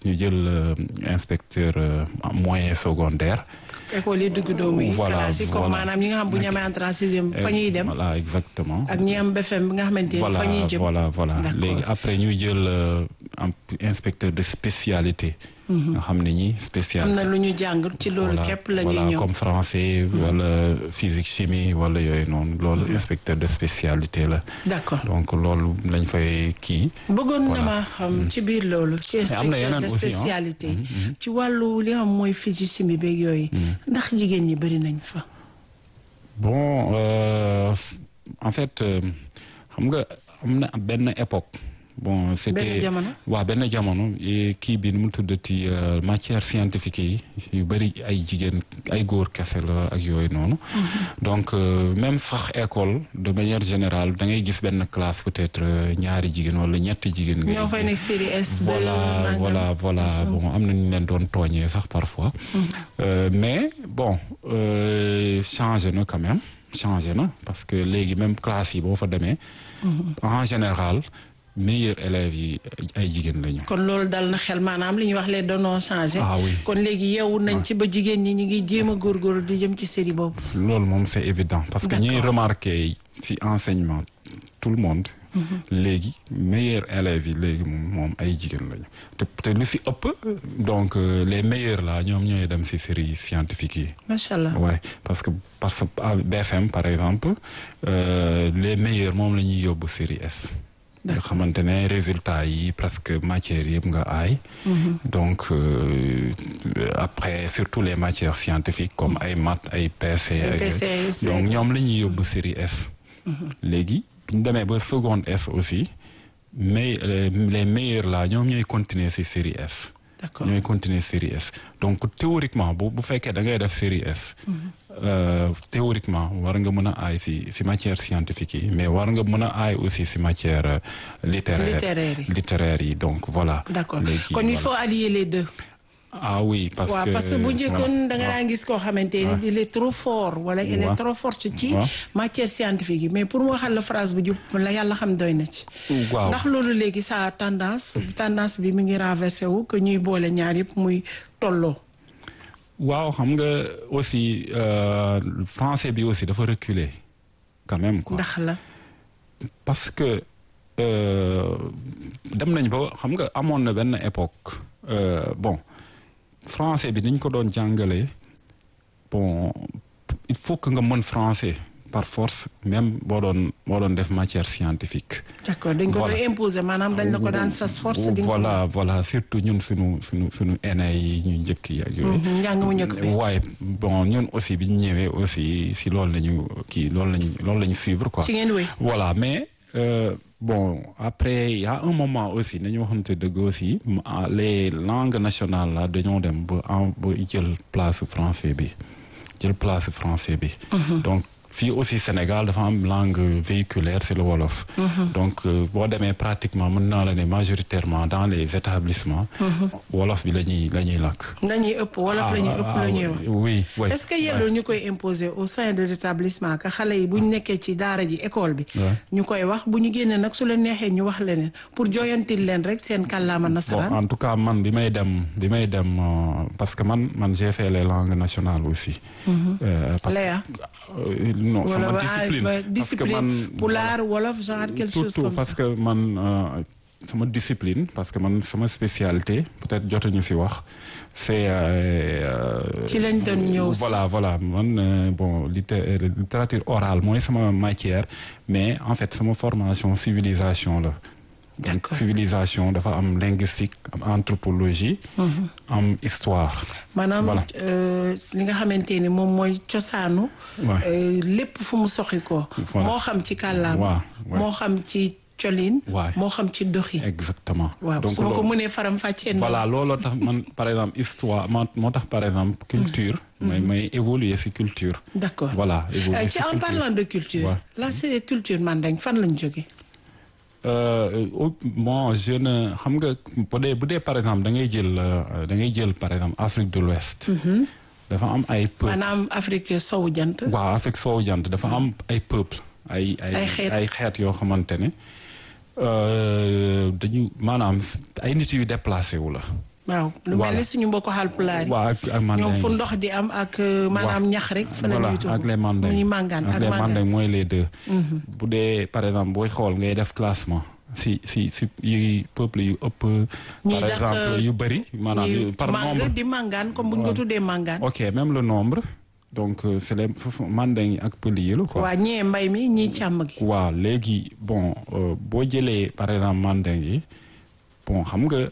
ñu jël inspecteur moyen secondaire. école yi dugg doomu yi. voilà classe yi comme maanaam ñi nga xam bu ñu amee entrée en sixième fa ñuy dem. voilà exactement. ak ñi am BFM bi nga xamante ni fa ñuy jëm. voilà voilà léegi après ñu jël inspecteur de spécialité. nga xam ne ñi spécialité. am na lu ñu jàng ci loolu képp la ñuy ñëw comme français wala physique chimie wala yooyu noonu loolu inspecteur de spécialité la. d'accord donc loolu lañ fay kii. bëggoon na ma xam ci biir loolu. ci inspecteur de spécialité. ci wàllu li nga xam mooy physique chimie beeg yooyu. ndax jigéen ñi bëri nañ fa. bon en fait xam nga am na benn époque. bon c'était waaw benn jamono kii bi nu mu tuddati matière scientifique yi yu bëri ay jigéen ay góor kese la ak yooyu noonu. donc même sax école de manière générale da ngay gis benn classe peut-être ñaari jigéen wala ñetti jigéen. ñoo fay nekk série S. voilà voilà voilà bon am na ñu leen doon tooñee sax parfois. mais bon changé na quand même changé na parce que léegi même classe yi boo fa demee. en général. meilleurs élèves yi ay jigéen lañu. kon loolu dal na xel maanaam li ñuy wax les données changé. ah oui kon léegi yeewu nañ ci ba jigéen ñi ñu ngi jéem a góorgóorlu di jëm ci série boobu. loolu moom c'est évident parce que ñuy remarqué ci enseignement tout le monde. léegi meilleurs élèves yi léegi moom ay jigéen lañu te te lu ci ëpp donc les meilleurs là ñoom ñooy dem ci série scientifique yi. macha allah ouais parce que parce que BFM par exemple les meilleurs moom la ñuy yóbbu série S. nga xamante ne résultats yi presque matières yëpp nga aay. donc après surtout les matières scientifiques comme ay maths ay PC. donc ñoom la ñuy yóbbu série S. léegi bu ñu demee ba seconde S aussi mais les meilleurs là ñoom ñooy continuer ci série S. d'accord ñooy continuer série S donc théoriquement bu bu fekkee da ngay def série S. théoriquement war nga mën a aay ci ci matière scientifique yi mais war nga mën a aay aussi ci matière littéraire littéraire yi donc voilà. d'accord kon il faut allier les deux. ah oui parce waaw que parce que bu njëkkoon da nga daan gis koo xamante ni il est trop fort wala il est trop forte ci matière scientifique yi mais pour mu waxal la phrase bu jub la yàlla xam doy na ci waaw ndax loolu léegi sa tendance tendance bi mi ngi renversé wu que ñuy boole ñaar yëpp muy tolloo waaw xam nga aussi français bi aussi dafa reculer quand même quoi ndax la parce que dem nañ ba xam nga amoon na benn époque bon français bi niñ ko doon jàngalee bon il faut que nga mën français par force même boo doon boo doon def matière scientifique. d'accord dañ ko doon imposer maanaam dañ la ko daan sas force. di voilà voilà surtout ñun suñu suñu suñu aînés yi ñu njëkk yi ak yooyu. njàng mu njëkk bi waaye bon ñun aussi bi ñu ñëwee aussi si loolu la ñu kii loolu lañu loolu la ñu suivre quoi. ci ngeen wéy voilà mais. bon après il y a un moment aussi nañu waxante dëgg aussi les langues nationales là dañoo dem ba en ba jël place français bi jël place français bi. donc fii aussi Sénégal dafa am langue véhiculaire c'est le wolof. donc boo demee pratiquement mën naa la ne majoritairement dans les établissements. wolof bi la ñuy la ñuy làkk. nañuy ëpp wolof la ñuy ëpp la ñuy wax. oui oui est-ce que yelloo ñu koy imposer au sein de l'établissement que xale yi bu ñu nekkee ci daara ji école bi. ñu koy wax bu ñu génnee nag su leen neexee ñu wax leneen pour joyantil leen rek seen kàllaama nasaraan. bon en tout cas man bi may dem bi may dem parce que man man j'ai fait les langues nationales aussi. parce que non sama discipline discipline pulaar wolof genre quelque chose comme ça parce que man sama discipline parce que man sama spécialité peut-être jotuñu ci wax c'est ci lañ doon ñëw voilà voilà man bon littérature orale mooy sama matière mais en fait sama formation civilisation la donc civilisation dafa am linguistique am anthropologie am histoire maanaam li nga xamante ni moom mooy cosaanu lépp fu mu soxi ko moo xam ci kàllaama moo xam ci colin moo xam ci doxin exactement waaw su ma ko mënee faram fàccee voilà looloo tax man par exemple histoire moo tax par exemple culture may may évoluer ci culture d'accord voilà évoluer ci en parlant de culture là c'est culture Mandeng fan lañ jóge bon je ne xam nga bu dee bu dee par exemple da ngay jël da ngay jël par exemple Afrique de l'Ouest dafa am ay peuple maanaam Afrique sowu jant waaw Afrique sowu jant dafa am ay peuple ay ay ay xeet yoo xamante ne dañu maanaam ay nit yu déplacé wu la waaw lu mel ni suñu mbokku Haalpulaar yi. waaw ak ak mandeng ñoom fu ndox di am ak maanaam ñax rek. fa la ñuy tudd ak les mandeng muy màngaan ak les mandeng mooy les deux. bu dee par exemple booy xool ngay def classement. si si si yi peuple yu ëpp. par exemple yu bëri. maanaam par nombre di màngaan comme bu ñu ko tuddee màngaan. ok même le nombre. donc c'est les mandeng ak pël yi la quoi. waa ñee mbay mi ñii càmm gi. waaw léegi bon boo jëlee par exemple mandeng yi bon xam nga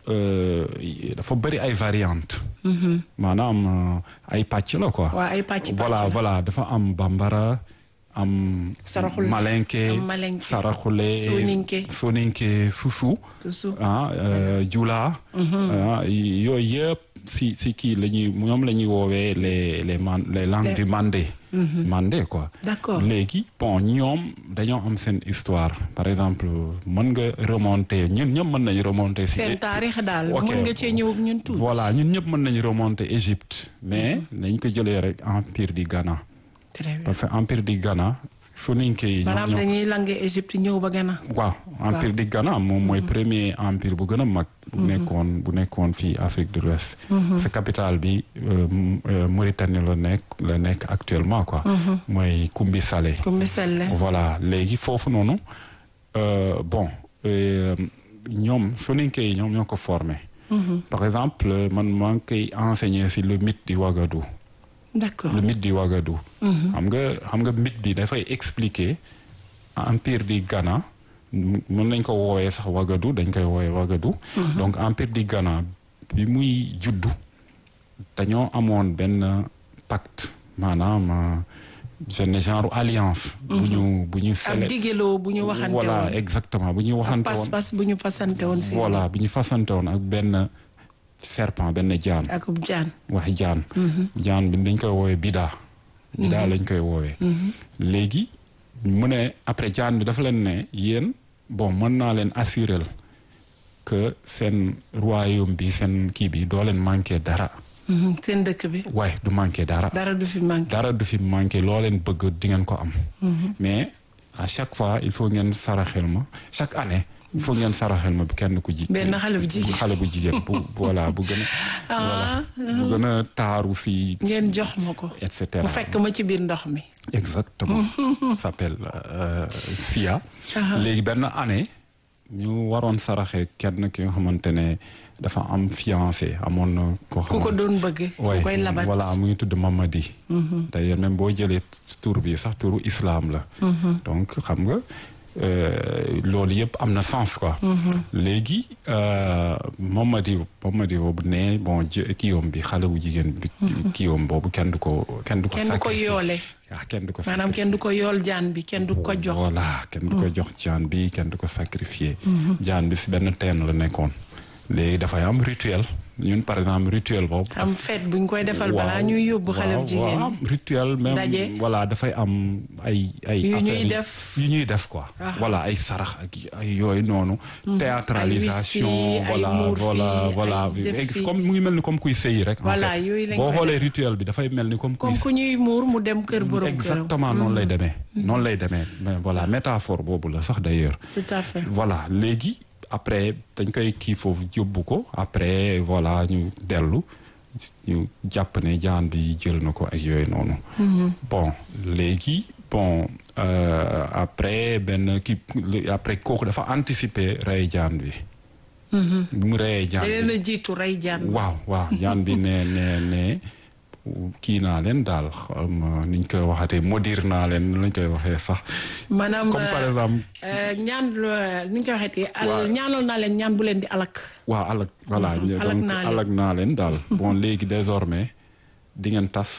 dafa bëri ay variantes. maanaam ay pàcc la quoi. waaw ay pàcc voilà voilà dafa am bambara. am saraxule malenke saraxule soninke soninke susu ah jula yooyu yëpp si si kii la ñuy ñoom la ñuy woowee les les man les langues du mandé mandé quoi d'accord léegi bon ñoom dañoo am seen histoire par exemple mën nga remonter ñun ñëpp mën nañu remonter si seen taarix daal mën nga cee ñëw ñun tuuti voilà ñun ñëpp mën nañu remonter Égypte mais nañ ko jëlee rek empire du Ghana parce que empire du Ghana soninke yi. maanaam dañuy langue Égypte ñëw ba Ghana. waaw empire du Ghana moom mooy premier empire bu gën a mag. bu nekkoon bu nekkoon fii Afrique de l'Ouest sa capitale bi Mauritanie la nekk la nekk actuellement quoi. mooy Koumbi Salé. Koumbi Salé. voilà léegi foofu noonu bon ñoom soninke yi ñoom ñoo ko formé. par exemple man maa ngi koy enseigner si le mythe di Ouagadougou. d'accord le mythe du Ouagadougou. xam nga xam nga mythe bi dafay expliquer empire du Ghana mën nañ ko woowee sax Ouagadougou dañ koy woowee Ouagadougou. donc empire du Ghana bi muy juddu dañoo amoon benn pacte maanaam benn genre alliance. bu ñu bu ñu. ab digeloo bu ñu waxante woon voilà exactement bu ñu waxante woon. pas-pas bu ñu fasante woon. voilà bu ñu fasante woon ak benn. serpent benn jaan. akub jaan. wax jaan. jaan bi dañ koy woowee bida. bida lañ koy woowee. léegi mu ne après jaan bi dafa leen ne yéen bon mën naa leen assurer que seen royaume bi seen kii bi doo leen manqué dara. seen dëkk bi. waaye du manqué dara. dara du fi manqué. dara du fi manqué loo leen bëgg di ngeen ko am. mais à chaque fois il faut ngeen saraxel ma chaque année. il faut ngeen saraxel ma bi kenn ku ji. benn xale bu jigéen xale bu jigéen bu voilà bu gën a. voilà bu gën a taaru si. ngeen jox ma ko. et cetera mu fekk ma ci biir ndox mi. exactement. s'appelle Fia. léegi benn année ñu waroon saraxe kenn ki nga xamante ne dafa am fiancé amoon na. ku ko doon bëgg. ku koy labat voilà mu ngi tudd Mamadi. d'ailleurs même boo jëlee tur bi sax turu islam la. donc xam nga. loolu yëpp am na sens quoi. léegi Mamadi Mamadi boobu ne bon kiiwam bi xale bu jigéen bi. kiiwam boobu kenn du ko kenn du ko. kenn du ko yoole. ah kenn du ko maanaam kenn du ko yool jaan bi kenn du ko jox. voilà kenn du ko jox jaan bi kenn du ko sacrifier. jaan bi si benn teen la nekkoon. léegi dafay am rituel. ñun par exemple rituel boobu. am fête bu ñu koy defal balaa ñuy yóbbu xale bu jigéen waaw rituel même daje voilà dafay am ay ay. yu ñuy affaires def yu ñuy def quoi. voilà ay sarax ak ay yooyu noonu. théâtralisation voilà voilà voilà comme mu ngi mel ni comme kuy sëyi rek. voilà yooyu lañ boo xoolee rituel bi dafay mel ni comme. comme ku ñuy muur mu dem kër borom këram. exactement noonu lay demee. noonu lay demee mais voilà métaphore boobu la sax d'ailleurs. tout à fait voilà léegi. après dañ koy kii foofu yóbbu ko après voilà ñu dellu ñu jàpp ne jaan bi jël na ko ak yooyu noonu. bon léegi bon après benn kii après kooku dafa anticiper rey jaan bi. bi mu reyee jaan bi da jiitu rey jaan waaw waaw jaan bi ne ne ne kii naa leen daal ni ñu koy waxatee modire naa leen lañ koy waxee sax. maanaam comme par exemple. ñaan ni ñu koy waxeetee. al ñaanal naa leen ñaan bu leen di alak. waaw alak voilà donc alak naa leen daal. bon léegi désormais di ngeen tas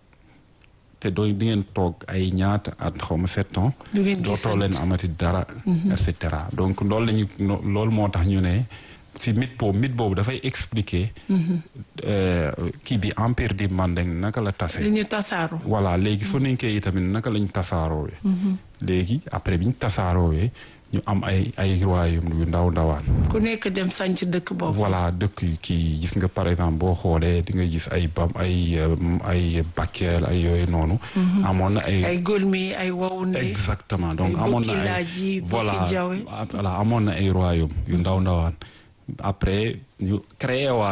te doo di ngeen toog ay ñaata at xaw ma sept ans. du ngeen dootoo leen amati dara. et cetera donc loolu la ñu loolu moo tax ñu ne. si mythe boobu mythe boobu dafay expliquer. kii bi empire di Mandeng naka la tase. li ñu tasaaroo. voilà léegi soninke yi tamit naka lañ tasaaroo. léegi après bi ñu tasaaroo ñu am ay ay royaume yu ndaw ndawaan. ku nekk dem sanc dëkk boobu. voilà dëkk yu kii gis nga par exemple boo xoolee di nga gis ay bam ay ay Bakel ay yooyu noonu. amoon na ay ay Golmi ay Waoundé. exactement donc amoon na ay voilà voilà amoon na ay royaume yu ndaw ndawaan. après ñu créé waa